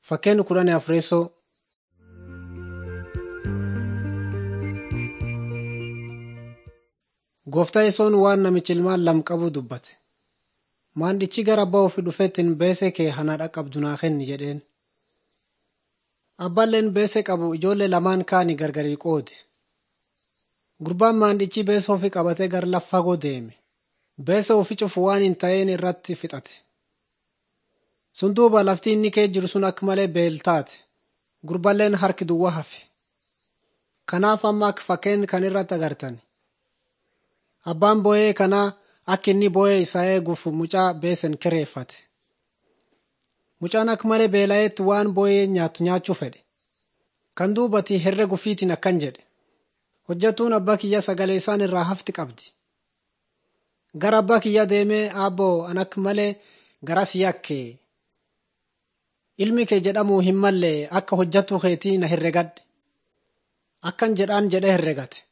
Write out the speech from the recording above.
Fakkeenya kudhanii afreessoo Gooftaa yesoon waan namichi ilmaan lam qabu dubbate. Maandichi gara abbaa ofii dhufeettiin beesee kee hana dhaqqabdu naa kenni jedheen. Abbaalleen beesee qabu ijoollee lamaan kaanii gargarii qoode. Gurbaan maandichi beesee ofii qabatee gara lafa fagoo deeme. Beesee ofii cufu waan hin ta'een irratti fixate. Sun duuba lafti inni kee jiru sun akka malee beeltaate. Gurbaalleen harki duwwaa hafe. Kanaaf amma akka fakkeen kan irratti agartan. Abbaan boo'ee kanaa akka inni boo'ee isaa eeguuf mucaa beesen kireeffate. Mucaan akka malee beela'eetti waan boo'ee nyaatu nyaachuu fedhe. Kan duubati herrega ofiitiin akkan jedhe. Hojjatuun abbaa kiyya sagalee isaan irraa hafti qabdi. Gara abbaa kiyya deemee aabboo an akka malee garas yakkee. Ilmi kee jedhamuu hin mallee akka hojjatu keetii na herregadhe. Akkan jedhaan jedhee herregate.